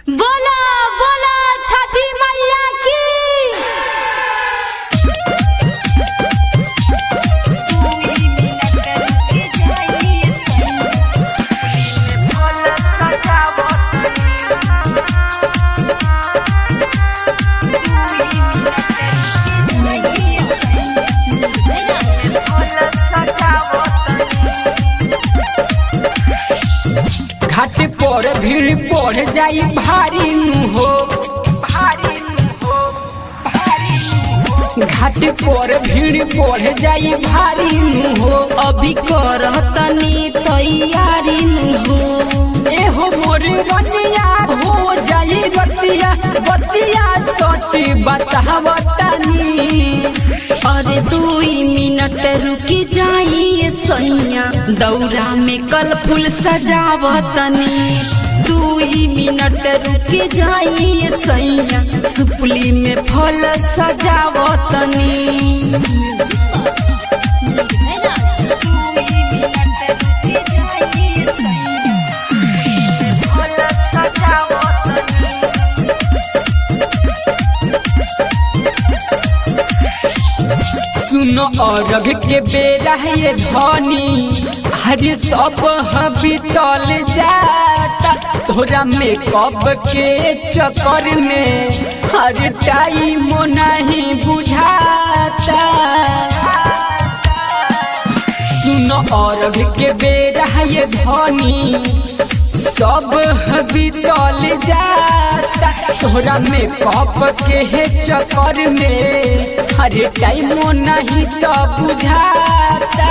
बोला बोला छठी मैया की घाट पर भीड़ बढ़ जाई भारी नु हो भारी नु हो भारी नु हो। घाट पर भीड़ बढ़ जाई भारी नु हो अभी करतनी तैयारी नु हो एहो मोर रतिया हो जाई रतिया बतिया सच बतावतनी अरे दुई मिनट रुकी जाइए सैया दौरा में कल फूल सजावतनी दुई मिनट रुकी जाइए सैया सुपली में फल सजावतनी सुनो अरग के बेरा ये धनी हरे सब बीतल जाता तोरा में कब के चक्कर में हर टाइम नहीं बुझाता सुनो अरग के बेरा ये धनी सब बीतल जाता तोरा में कप के है चक्कर में हर टाइम नहीं तो बुझाता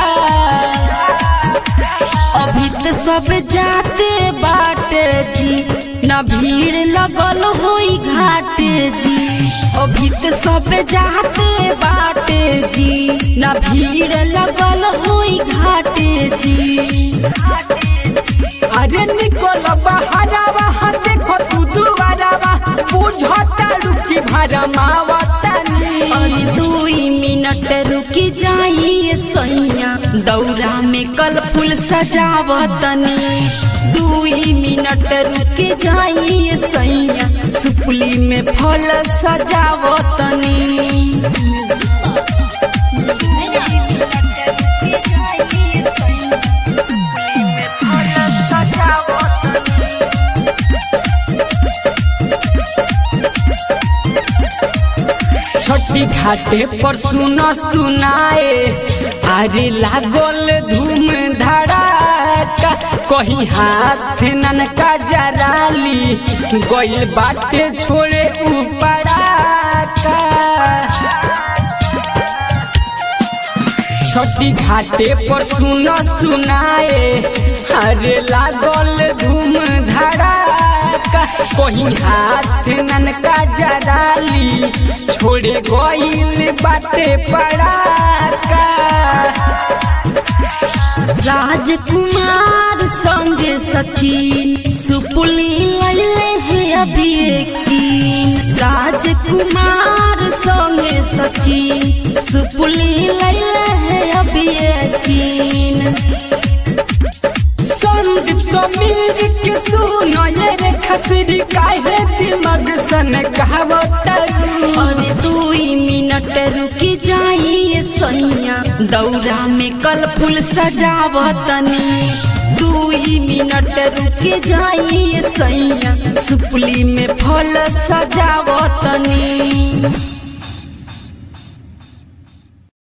अभी तो सब जाते बाट जी न भीड़ लगल होई घाट जी अभी तो सब जाते बाट जी न भीड़ लगल होई घाट जी अरे निकल बहरावा हाँ देखो तू दुआरावा बुझता रुकी भरमावतनी अरे दुई मिनट रुकी जाइए सैया दौरा में कल फूल सजावतनी दुई मिनट रुकी जाइए सैया सुपली में फल सजावतनी छठी घाटे पर सुन सुनाए अरे लागल धूम धड़ाका कहीं हाथ ननका जराली गइल बाटे छोड़े उपड़ाका छठी घाटे पर सुन सुनाए अरे लागल धूम धड़ाका कहीं हाथ ननका जराली छोड़े गइल बाटे पड़ाका राजकुमार संग सचिन सुपुली लैले है अभी यकीन राजकुमार संग सचिन सुपुली लैले है अभी यकीन संदीप समीर के सुनो ये रे खसरी काहे दिमाग सन कहावतरू अरे दुई मिनट रुकी जाइए सैया दौरा में कल फूल सजावतनी दुई मिनट रुकी जाइए सैया सुपली में फल सजावतनी